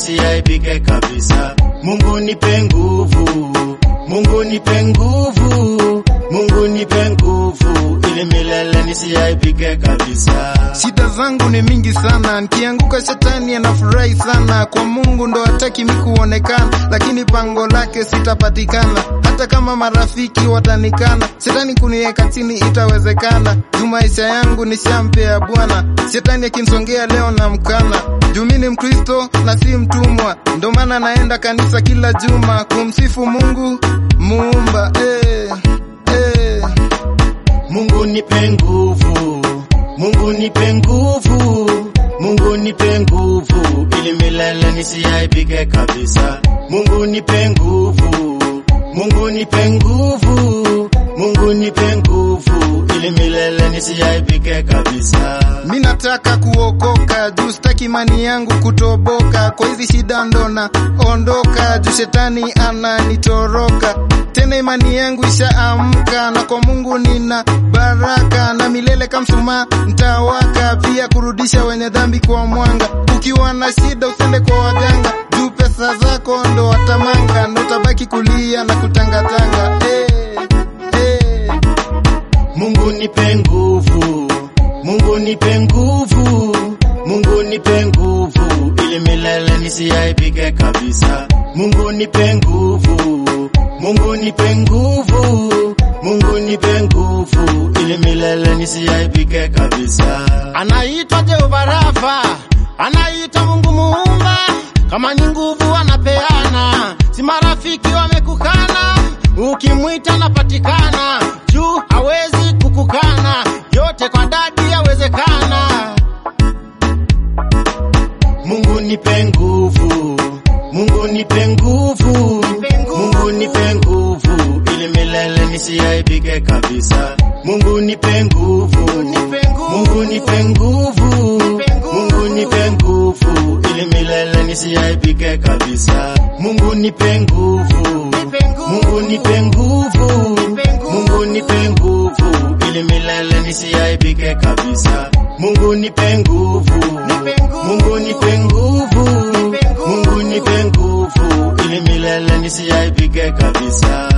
nisiaibike kabisa. Mungu nipe nguvu, Mungu nipe nguvu, Mungu nipe nguvu ili milele nisiaibike kabisa. Shida zangu ni mingi sana, nikianguka shetani anafurahi sana. Kwa Mungu ndo hataki mi kuonekana, lakini pango lake sitapatikana. Hata kama marafiki watanikana, shetani kuniweka chini itawezekana. Juu maisha yangu nishampea Bwana, shetani akinisongea leo na mkana. Juu mi ni Mkristo na si mtumwa, ndo maana naenda kanisa kila juma kumsifu Mungu muumba. Eh, eh. Mungu nipe nguvu, Mungu nipe nguvu, Mungu nipe nguvu ili milele nisiaibike kabisa. Mungu nipe nguvu, Mungu nipe nguvu, Mungu nipe nguvu ili milele nisiaibike kabisa. Mi nataka kuokoka juu sitaki imani yangu kutoboka. Kwa hizi shida ndona ondoka, juu shetani ananitoroka. Tena imani yangu ishaamka, na kwa Mungu nina baraka, na milele kamshumaa ntawaka, pia kurudisha wenye dhambi kwa mwanga. Ukiwa na shida usende kwa waganga, juu pesa zako ndo watamanga, na utabaki kulia na kutangatanga. Hey, hey. Mungu nipe nguvu, Mungu nipe nguvu, Mungu nipe nguvu ili milele nisiaibike kabisa. Mungu nipe nguvu, Mungu nipe nguvu, Mungu nipe nguvu ili milele nisiaibike kabisa. Anaitwa Jehova Rafa, anaitwa Mungu Muumba. Kama ni nguvu anapeana, si marafiki wamekukana. Ukimwita napatikana, juu hawezi kukukana. Yote kwa dadi yawezekana. Mungu nipe nguvu, Mungu nipe nguvu, Mungu nipe nguvu ili milele nisiaibike kabisa. Mungu nipe nguvu, Nipe nguvu. Mungu nipe nguvu, Nipe nguvu. Mungu nipe nguvu ili milele nisiaibike kabisa. Mungu nipe nguvu, Nipe nguvu. Mungu nipe nguvu, Nipe nguvu. Mungu nipe nguvu ili milele nisiaibike kabisa. Mungu nipe nguvu, Nipe nguvu. Mungu nipe nguvu, Nipe nguvu. Mungu nipe nguvu ili milele nisiaibike kabisa.